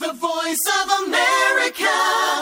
voice of America.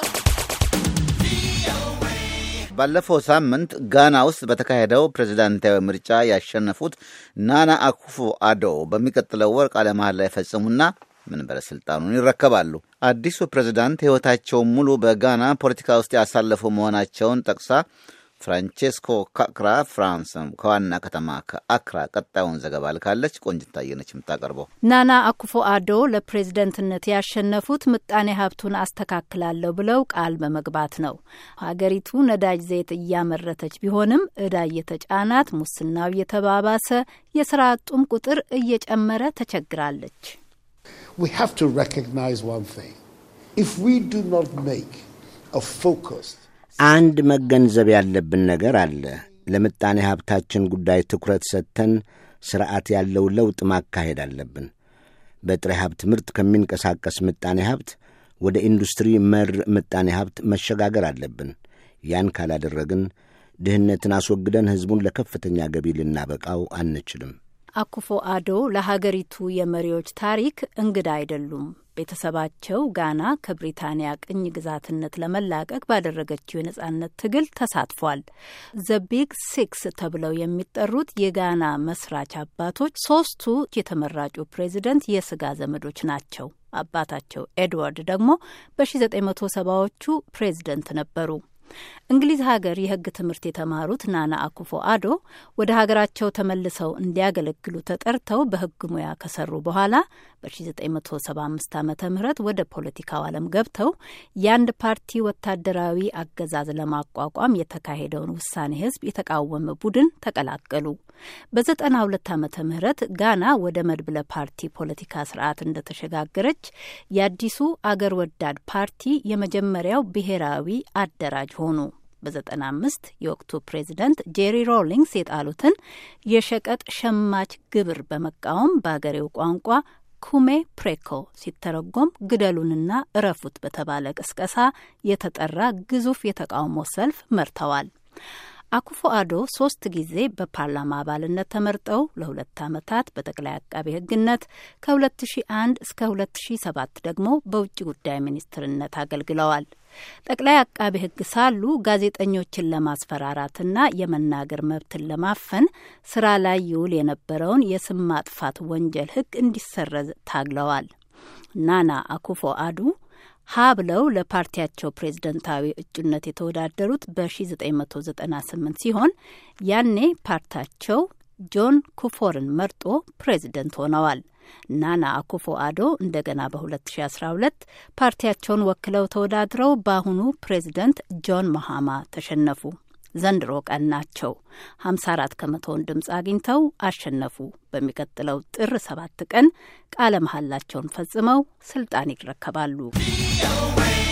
ባለፈው ሳምንት ጋና ውስጥ በተካሄደው ፕሬዝዳንታዊ ምርጫ ያሸነፉት ናና አኩፎ አዶ በሚቀጥለው ወር ቃለ መሃላ ይፈጽሙና መንበረ ስልጣኑን ይረከባሉ። አዲሱ ፕሬዝዳንት ሕይወታቸውን ሙሉ በጋና ፖለቲካ ውስጥ ያሳለፉ መሆናቸውን ጠቅሳ ፍራንቼስኮ ካክራ ፍራንስ ከዋና ከተማ ከአክራ ቀጣዩን ዘገባ ልካለች። ቆንጅታየነች የምታቀርበው። ናና አኩፎ አዶ ለፕሬዝደንትነት ያሸነፉት ምጣኔ ሀብቱን አስተካክላለሁ ብለው ቃል በመግባት ነው። ሀገሪቱ ነዳጅ ዘይት እያመረተች ቢሆንም እዳ እየተጫናት፣ ሙስናው እየተባባሰ፣ የስራ አጡም ቁጥር እየጨመረ ተቸግራለች። We have to recognize one thing. If we do not make a focused አንድ መገንዘብ ያለብን ነገር አለ። ለምጣኔ ሀብታችን ጉዳይ ትኩረት ሰጥተን ስርዓት ያለው ለውጥ ማካሄድ አለብን። በጥሬ ሀብት ምርት ከሚንቀሳቀስ ምጣኔ ሀብት ወደ ኢንዱስትሪ መር ምጣኔ ሀብት መሸጋገር አለብን። ያን ካላደረግን ድህነትን አስወግደን ሕዝቡን ለከፍተኛ ገቢ ልናበቃው አንችልም። አኩፎ አዶ ለሀገሪቱ የመሪዎች ታሪክ እንግዳ አይደሉም። ቤተሰባቸው ጋና ከብሪታንያ ቅኝ ግዛትነት ለመላቀቅ ባደረገችው የነጻነት ትግል ተሳትፏል። ዘ ቢግ ሲክስ ተብለው የሚጠሩት የጋና መስራች አባቶች ሶስቱ የተመራጩ ፕሬዚደንት የስጋ ዘመዶች ናቸው። አባታቸው ኤድዋርድ ደግሞ በ1970ዎቹ ፕሬዚደንት ነበሩ። እንግሊዝ ሀገር የሕግ ትምህርት የተማሩት ናና አኩፎ አዶ ወደ ሀገራቸው ተመልሰው እንዲያገለግሉ ተጠርተው በሕግ ሙያ ከሰሩ በኋላ በ1975 ዓ ም ወደ ፖለቲካው ዓለም ገብተው የአንድ ፓርቲ ወታደራዊ አገዛዝ ለማቋቋም የተካሄደውን ውሳኔ ሕዝብ የተቃወመ ቡድን ተቀላቀሉ። በ92 ዓመተ ምህረት ጋና ወደ መድብለ ፓርቲ ፖለቲካ ስርዓት እንደተሸጋገረች የአዲሱ አገር ወዳድ ፓርቲ የመጀመሪያው ብሔራዊ አደራጅ ሆኑ። በ95 የወቅቱ ፕሬዚደንት ጄሪ ሮሊንግስ የጣሉትን የሸቀጥ ሸማች ግብር በመቃወም በአገሬው ቋንቋ ኩሜ ፕሬኮ ሲተረጎም ግደሉንና እረፉት በተባለ ቅስቀሳ የተጠራ ግዙፍ የተቃውሞ ሰልፍ መርተዋል። አኩፎ አዶ ሶስት ጊዜ በፓርላማ አባልነት ተመርጠው ለሁለት ዓመታት በጠቅላይ አቃቤ ሕግነት ከ2001 እስከ 2007 ደግሞ በውጭ ጉዳይ ሚኒስትርነት አገልግለዋል። ጠቅላይ አቃቤ ሕግ ሳሉ ጋዜጠኞችን ለማስፈራራትና የመናገር መብትን ለማፈን ስራ ላይ ይውል የነበረውን የስም ማጥፋት ወንጀል ሕግ እንዲሰረዝ ታግለዋል። ናና አኩፎ አዱ ሀ ብለው ለፓርቲያቸው ፕሬዝደንታዊ እጩነት የተወዳደሩት በ1998 ሲሆን ያኔ ፓርቲያቸው ጆን ኩፎርን መርጦ ፕሬዝደንት ሆነዋል። ናና አኩፎ አዶ እንደገና በ2012 ፓርቲያቸውን ወክለው ተወዳድረው በአሁኑ ፕሬዝደንት ጆን መሃማ ተሸነፉ። ዘንድሮ ቀን ናቸው 54 ከመቶውን ድምፅ አግኝተው አሸነፉ። በሚቀጥለው ጥር ሰባት ቀን ቃለ መሐላቸውን ፈጽመው ስልጣን ይረከባሉ።